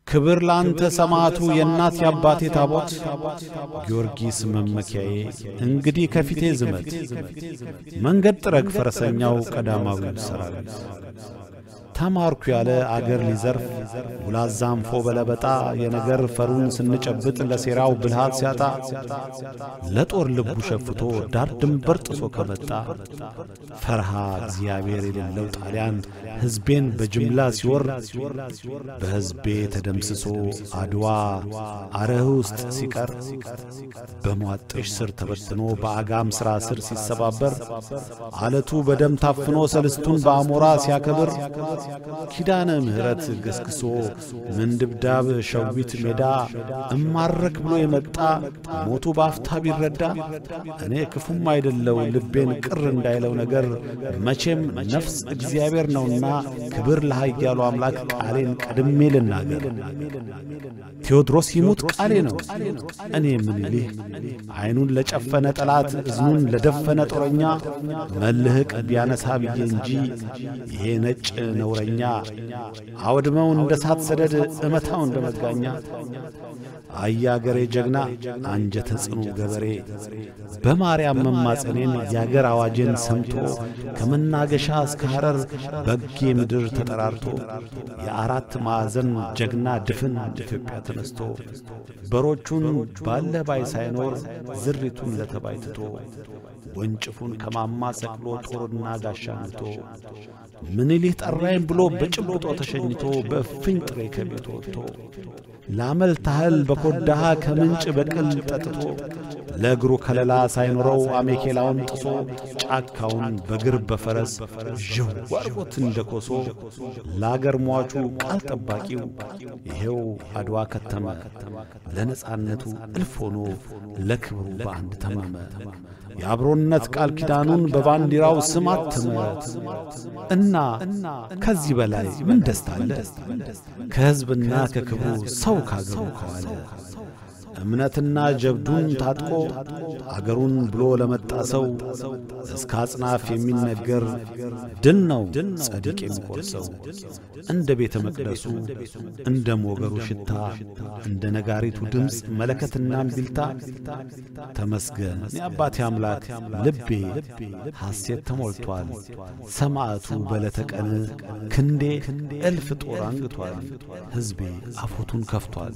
ክብር ላንተ ሰማዕቱ የእናት የአባቴ ታቦት ጊዮርጊስ መመኪያዬ እንግዲህ ከፊቴ ዝመት መንገድ ጥረግ ፈረሰኛው ቀዳማዊ ሰራዊት ተማርኩ ያለ አገር ሊዘርፍ ውላዛንፎ በለበጣ የነገር ፈሩን ስንጨብጥ ለሴራው ብልሃት ሲያጣ ለጦር ልቡ ሸፍቶ ዳር ድንበር ጥሶ ከመጣ ፈርሃ እግዚአብሔር የሌለው ጣሊያን ሕዝቤን በጅምላ ሲወር በሕዝቤ ተደምስሶ አድዋ አረህ ውስጥ ሲቀር በሟጥሽ ስር ተበትኖ በአጋም ሥራ ስር ሲሰባበር አለቱ በደም ታፍኖ ሰልስቱን በአሞራ ሲያከብር ኪዳነ ምሕረት ገስግሶ ምንድብዳብ ሸዊት ሜዳ እማረክ ብሎ የመጣ ሞቱ በአፍታ ቢረዳ እኔ ክፉም አይደለው ልቤን ቅር እንዳይለው ነገር መቼም ነፍስ እግዚአብሔር ነውና ክብር ለኃያሉ አምላክ ቃሌን ቀድሜ ልናገር። ቴዎድሮስ ይሙት ቃሌ ነው እኔ ምኒልህ ዐይኑን ለጨፈነ ጠላት እዝኑን ለደፈነ ጦረኛ መልህቅ ቢያነሳ ብዬ እንጂ ይሄ ነጭ ነውረኛ አውድመው እንደ ሳት ሰደድ እመታው እንደ መጋኛ አያገሬ ጀግና አንጀተ ጽኑ ገበሬ በማርያም መማጸኔን የአገር አዋጄን ሰምቶ ከመናገሻ እስከ ሐረር በጌ ምድር ተጠራርቶ የአራት ማዕዘን ጀግና ድፍን ኢትዮጵያ ተነስቶ በሮቹን ባለ ባይ ሳይኖር ዝሪቱን ለተባይ ትቶ ወንጭፉን ከማማ ሰቅሎ ጦርና ጋሻ ምቶ ምኒልህ ጠራይም ብሎ በጭብጦ ተሸኝቶ በእፍኝ ጥሬ ከቤት ወጥቶ ላመል ታህል በኮዳሃ ከምንጭ በቅል ጠጥቶ ለእግሩ ከለላ ሳይኖረው አሜኬላውን ጥሶ ጫካውን በግር በፈረስ ዥው አርጎት እንደ ኮሶ ለአገር ሟቹ ቃል ጠባቂው ይሄው አድዋ ከተመ ለነጻነቱ እልፍ ሆኖ ለክብሩ በአንድ ተማመ የአብሮነት ቃል ኪዳኑን በባንዲራው ስም አተመ እና ከዚህ በላይ ምን ደስታ አለ? ከሕዝብና ከክብሩ ሰው ካገሩ ከዋለ እምነትና ጀብዱን ታጥቆ አገሩን ብሎ ለመጣ ሰው እስከ አጽናፍ የሚነገር ድል ነው ጸድቅ የሚቆርሰው። እንደ ቤተ መቅደሱ እንደ ሞገሩ ሽታ እንደ ነጋሪቱ ድምፅ መለከትና እምቢልታ ተመስገን የአባቴ አምላክ ልቤ ሐሴት ተሞልቷል። ሰማዕቱ በዕለተ ቀን ክንዴ እልፍ ጦር አንግቷል። ሕዝቤ አፎቱን ከፍቷል።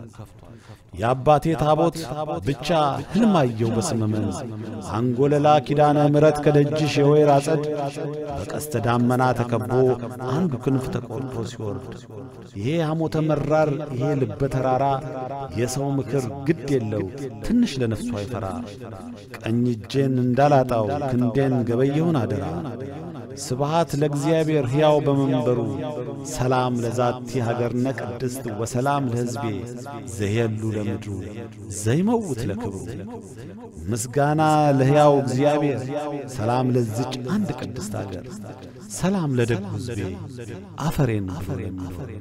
የአባቴ ታቦት ብቻ ሕልማየው በስመመን አንጎለላ ኪዳነ ምሕረት ከደጅሽ የወይራ አጸድ በቀስተ ዳመና ተከቦ አንዱ ክንፍ ተቆርጦ ሲወርድ ይሄ ሐሞተ መራር ይሄ ልበ ተራራ የሰው ምክር ግድ የለው ትንሽ ለነፍሱ አይፈራ ቀኝ እጄን እንዳላጣው ክንዴን ገበየሁን አደራ ስብሃት ለእግዚአብሔር ሕያው በመንበሩ ሰላም ለዛቲ ሀገርነ ቅድስት ወሰላም ለሕዝቤ ዘየሉ ለምድሩ ዘይመውት ለክብሩ ምስጋና ለሕያው እግዚአብሔር ሰላም ለዝች አንድ ቅድስት አገር ሰላም ለደጉ ሕዝቤ አፈሬን አፈሬን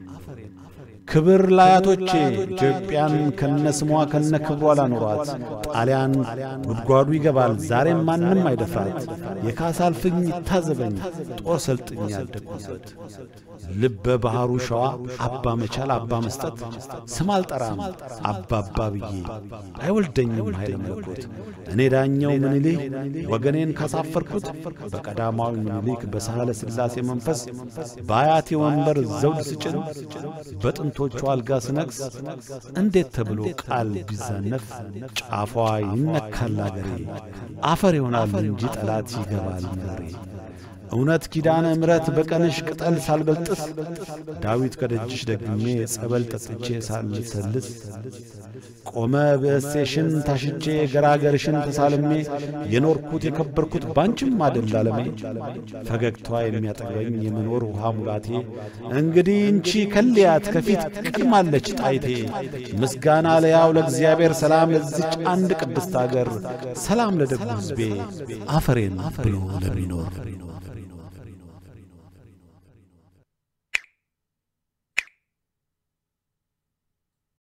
ክብር ለአያቶቼ ኢትዮጵያን ከነስሟ ከነ ክብሯ ላኖሯት። ጣሊያን ጉድጓዱ ይገባል ዛሬም ማንም አይደፍራት። የካሳ አልፍኝ ይታዘበኝ ጦር ሰልጥኝ ያደግኩበት ልበ ባሕሩ ሸዋ አባ መቻል አባ መስጠት ስም አልጠራም አባባ ብዬ አይወልደኝም ኃይለ መለኮት እኔ ዳኘው ምኒልክ ወገኔን ካሳፈርኩት በቀዳማዊ ምኒልክ በሳህለ ሥላሴ መንፈስ በአያቴ ወንበር ዘውድ ስጭን በጥንቶቹ አልጋ ስነግስ እንዴት ተብሎ ቃል ቢዛነፍ ጫፏ ይነካል አገሬ አፈር ይሆናል እንጂ ጠላት ይገባል መሬ እውነት ኪዳነ ምሕረት በቀንሽ ቅጠል ሳልበልጥስ ዳዊት ከደጅሽ ደግሜ ጸበል ጠጥቼ ሳልሰልስ ቆመ ብእሴሽን ታሽቼ ገራገርሽን ተሳልሜ የኖርኩት የከበርኩት ባንቺም አደል አለሜ ፈገግቷ የሚያጠግበኝ የመኖር ውሃ ሙላቴ እንግዲህ እንቺ ከልያት ከፊት ቀድማለች ጣይቴ ምስጋና ለያው ለእግዚአብሔር ሰላም ለዚች አንድ ቅድስት አገር ሰላም ለደጉ ሕዝቤ አፈሬን ብሎ ለሚኖር